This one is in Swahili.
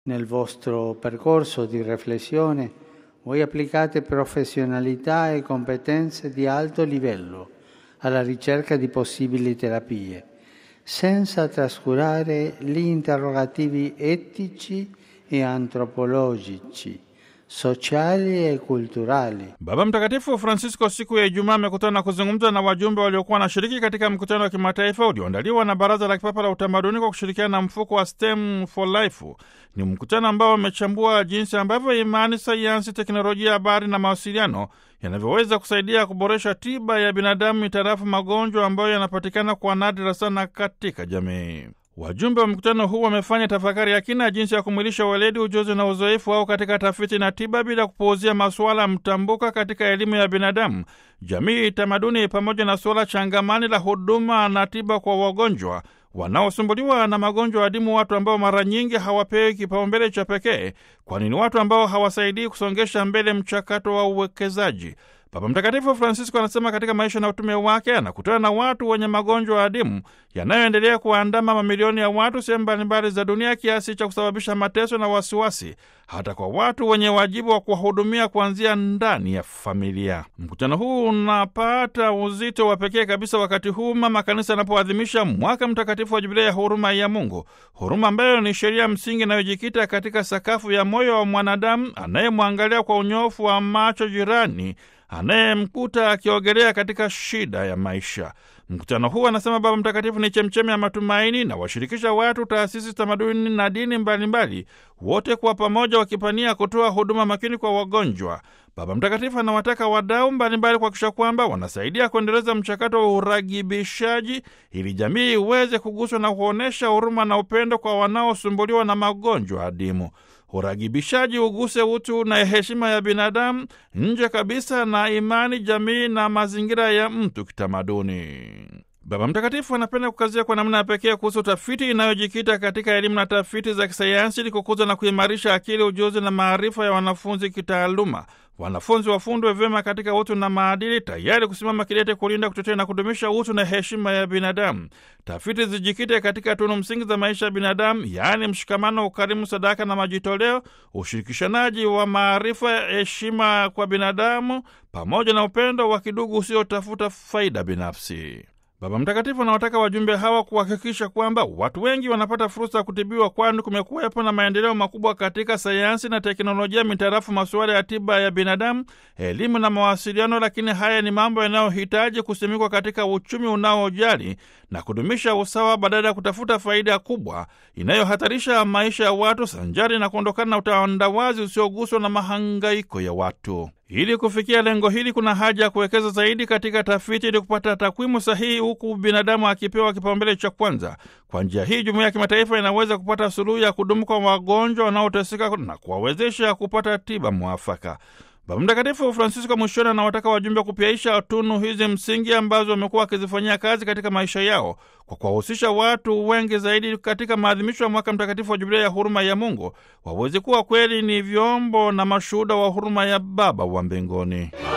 Nel vostro percorso di riflessione voi applicate professionalità e competenze di alto livello alla ricerca di possibili terapie, senza trascurare gli interrogativi etici e antropologici, sociali e culturali. Baba Mtakatifu Francisco siku ya Ijumaa amekutana na kuzungumza na wajumbe waliokuwa wanashiriki katika mkutano wa kimataifa ulioandaliwa na Baraza la Kipapa la Utamaduni kwa kushirikiana na mfuko wa STEM for Life. Ni mkutano ambao umechambua jinsi ambavyo imani, sayansi, teknolojia, habari na mawasiliano yanavyoweza kusaidia kuboresha tiba ya binadamu mitarafu magonjwa ambayo yanapatikana kwa nadra sana katika jamii. Wajumbe wa mkutano huu wamefanya tafakari ya kina jinsi ya kumwilisha weledi, ujuzi na uzoefu wao katika tafiti na tiba bila kupuuzia masuala mtambuka katika elimu ya binadamu, jamii, tamaduni, pamoja na suala changamani la huduma na tiba kwa wagonjwa wanaosumbuliwa na magonjwa adimu, watu ambao mara nyingi hawapewi kipaumbele cha pekee, kwani ni watu ambao hawasaidii kusongesha mbele mchakato wa uwekezaji. Baba Mtakatifu Francisco anasema katika maisha na utume wake anakutana na watu wenye magonjwa adimu yanayoendelea kuandama mamilioni ya watu sehemu mbalimbali za dunia kiasi cha kusababisha mateso na wasiwasi hata kwa watu wenye wajibu wa kuwahudumia kuanzia ndani ya familia. Mkutano huu unapata uzito wa pekee kabisa wakati huu mama kanisa anapoadhimisha mwaka mtakatifu wa Jubilei ya huruma ya Mungu, huruma ambayo ni sheria msingi inayojikita katika sakafu ya moyo wa mwanadamu anayemwangalia kwa unyofu wa macho jirani anayemkuta akiogelea katika shida ya maisha. Mkutano huu, anasema Baba Mtakatifu, ni chemchemi ya matumaini na washirikisha watu, taasisi, tamaduni na dini mbalimbali, wote kwa pamoja wakipania kutoa huduma makini kwa wagonjwa. Baba Mtakatifu anawataka wadau mbalimbali kuhakikisha kwamba wanasaidia kuendeleza mchakato wa uragibishaji ili jamii iweze kuguswa na kuonyesha huruma na upendo kwa wanaosumbuliwa na magonjwa adimu. Uragibishaji uguse utu na heshima ya binadamu nje kabisa na imani, jamii na mazingira ya mtu kitamaduni. Baba Mtakatifu anapenda kukazia kwa namna ya pekee kuhusu tafiti inayojikita katika elimu na tafiti za kisayansi ili kukuza na kuimarisha akili, ujuzi na maarifa ya wanafunzi kitaaluma. Wanafunzi wafundwe vyema katika utu na maadili, tayari kusimama kidete kulinda, kutetea na kudumisha utu na heshima ya binadamu. Tafiti zijikite katika tunu msingi za maisha ya binadamu, yaani mshikamano, ukarimu, sadaka na majitoleo, ushirikishanaji wa maarifa, heshima kwa binadamu, pamoja na upendo wa kidugu usiotafuta faida binafsi. Baba Mtakatifu anawataka wajumbe hawa kuhakikisha kwamba watu wengi wanapata fursa ya kutibiwa, kwani kumekuwepo na maendeleo makubwa katika sayansi na teknolojia mitarafu masuala ya tiba ya binadamu, elimu na mawasiliano, lakini haya ni mambo yanayohitaji kusimikwa katika uchumi unaojali na kudumisha usawa badala ya kutafuta faida kubwa inayohatarisha maisha ya watu, sanjari na kuondokana na utandawazi usioguswa na mahangaiko ya watu. Ili kufikia lengo hili, kuna haja ya kuwekeza zaidi katika tafiti ili kupata takwimu sahihi, huku binadamu akipewa kipaumbele cha kwanza. Kwa njia hii, jumuiya ya kimataifa inaweza kupata suluhu ya kudumu kwa wagonjwa wanaoteseka na kuwawezesha kupata tiba mwafaka. Baba Mtakatifu Francisco mwishoni anawataka wajumbe kupyaisha tunu hizi msingi ambazo wamekuwa wakizifanyia kazi katika maisha yao kwa kuwahusisha watu wengi zaidi katika maadhimisho ya mwaka mtakatifu wa Jubilei ya huruma ya Mungu, waweze kuwa kweli ni vyombo na mashuhuda wa huruma ya Baba wa mbinguni.